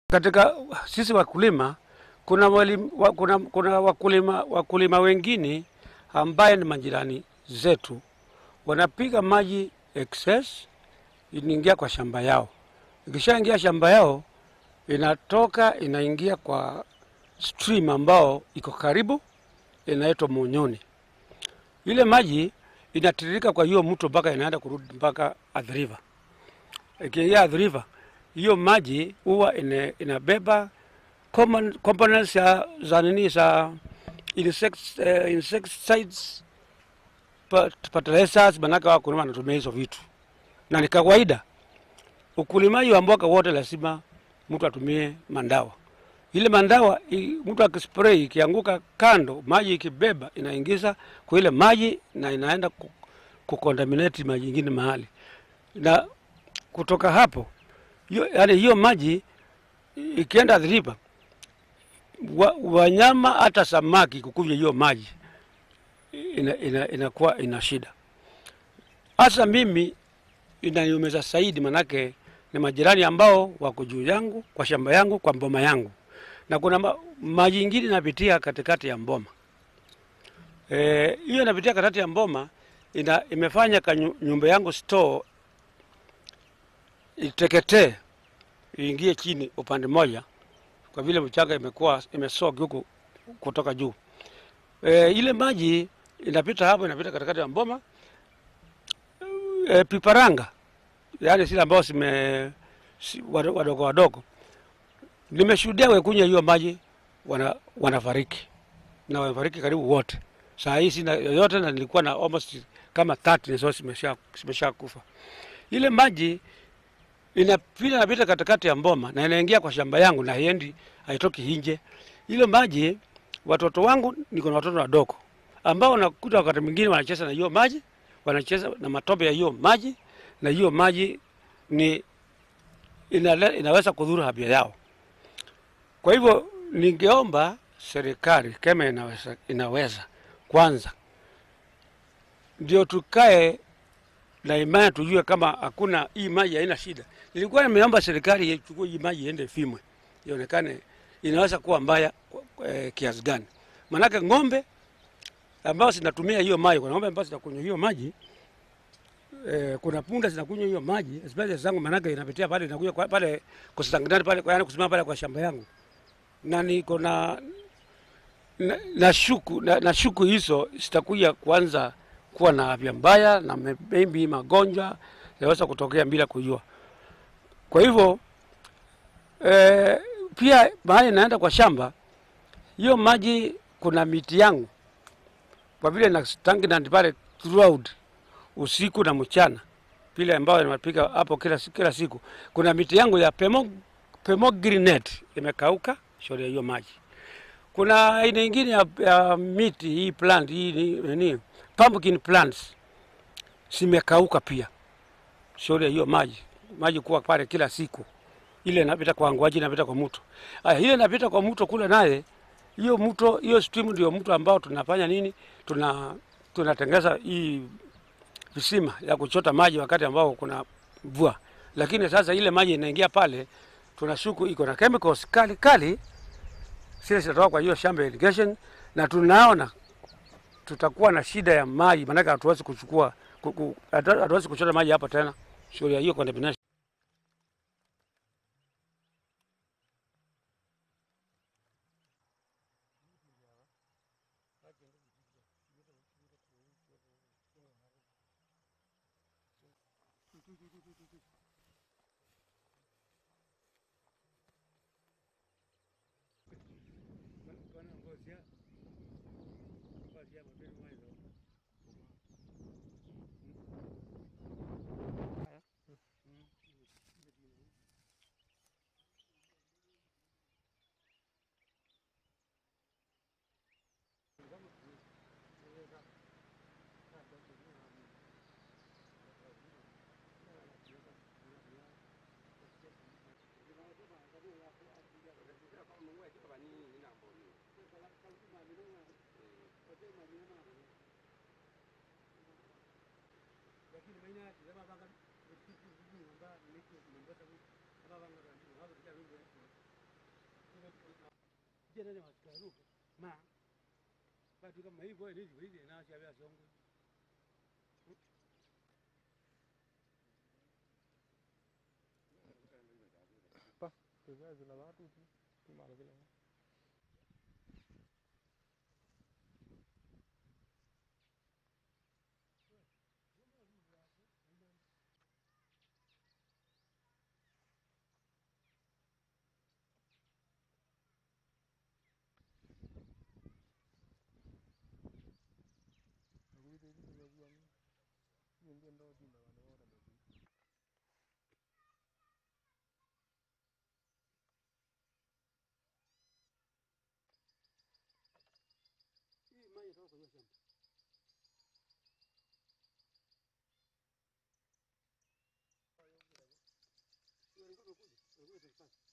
Katika sisi wakulima kuna, walim, wa, kuna, kuna wakulima, wakulima wengine ambaye ni majirani zetu wanapiga maji excess inaingia kwa shamba yao. Ikishaingia shamba yao inatoka inaingia kwa stream ambao iko karibu inaitwa Munyoni. Ile maji inatiririka kwa hiyo mto mpaka inaenda kurudi mpaka Athi River. Ikiingia Athi River, hiyo maji huwa ina, inabeba common components ya za nini za insects, uh, insecticides pat- fertilizers, manake wakulima wanatumia hizo vitu, na ni kawaida ukulimaji wa mboga wote lazima mtu atumie mandawa. Ile mandawa i- mtu akispray ikianguka kando, maji ikibeba inaingiza kwa ile maji na inaenda ku- kucontaminate maji ingine mahali, na kutoka hapo hiyo, yani hiyo maji i- ikienda Athi River wa, wanyama hata samaki kukunywa hiyo maji ina, ina, inakuwa ina shida. Hasa mimi inaniumiza zaidi, manake ni majirani ambao wako juu yangu kwa shamba yangu kwa mboma yangu, na kuna ma, maji ingine inapitia katikati ya mboma Eh, hiyo inapitia katikati ya mboma ina, imefanya ka nyu- nyumba yangu store iteketee iingie chini upande mmoja, kwa vile mchanga imekuwa imesogi huku kutoka juu. E, ile maji inapita hapo, inapita katikati ya mboma e, piparanga, yaani zile ambao zime si, wado- wadogo wadogo, nimeshuhudia wekunywa hiyo maji wana, wanafariki na wamefariki karibu wote. Saa hii sina yoyote na nilikuwa na almost kama 30 so zimesha zimesha kufa. Ile maji inapita inapita katikati ya mboma na inaingia kwa shamba yangu na haiendi haitoki nje. Ile maji watoto wangu niko na watoto wadogo ambao nakuta wakati mwingine wanacheza na hiyo maji, wanacheza na matope ya hiyo maji, na hiyo maji ni inale, inaweza kudhuru afya yao. Kwa hivyo ningeomba serikali kama inaweza, inaweza kwanza ndio tukae na imani tujue kama hakuna hii maji haina shida. Nilikuwa nimeomba serikali ichukue hii maji iende Fimwe, ionekane inaweza kuwa mbaya eh, kiasi gani. Manake ng'ombe ambao zinatumia hiyo maji, kuna ng'ombe ambao zinakunywa hiyo maji eh, kuna punda zinakunywa hiyo maji, especially zangu, manake inapitia pale inakuja kwa- pale kusanginani pale, kwa yani kusimama pale kwa shamba yangu, na niko na na, na shuku na, na shuku hizo zitakuja kuanza kuwa na afya mbaya na me- maybe magonjwa yanaweza kutokea bila kujua. Kwa hivyo eh, pia mahali naenda kwa shamba hiyo maji, kuna miti yangu kwa vile na stagnant pale throughout usiku na mchana vile ambayo napiga hapo kila, si- kila siku. Kuna miti yangu ya pemo, pomegranate imekauka shauri ya hiyo maji. Kuna aina ingine ya, ya miti hii plant hii ni- nini pumpkin plants zimekauka pia shauri ya hiyo maji maji kuwa pale kila siku ile inapita kwa ngwaji inapita kwa mto aya ile inapita kwa mto kule naye hiyo mto hiyo stream ndio mto ambao tunafanya nini tuna tunatengeza hii visima ya kuchota maji wakati ambao kuna mvua lakini sasa ile maji inaingia pale tunashuku iko na chemicals kali kali zile zitatoka kwa hiyo shamba ya irrigation na tunaona tutakuwa na shida ya maji maanake hatuwezi kuchukua ku- ku- hatu- hatuwezi kuchota maji hapa tena shughuli ya hiyo contamination pia nene wasikaruke ma batu kama hivyo ndivyo hivi na acha vya songwe Pa, tuwezi zina watu tu. Tumala vile. Akuite kitu kwa kuwa mimi ndio ndo tinda wale wote ndio. hii maji toka kwa hiyo shamba Walikuwa wamekuja, walikuja tukipata.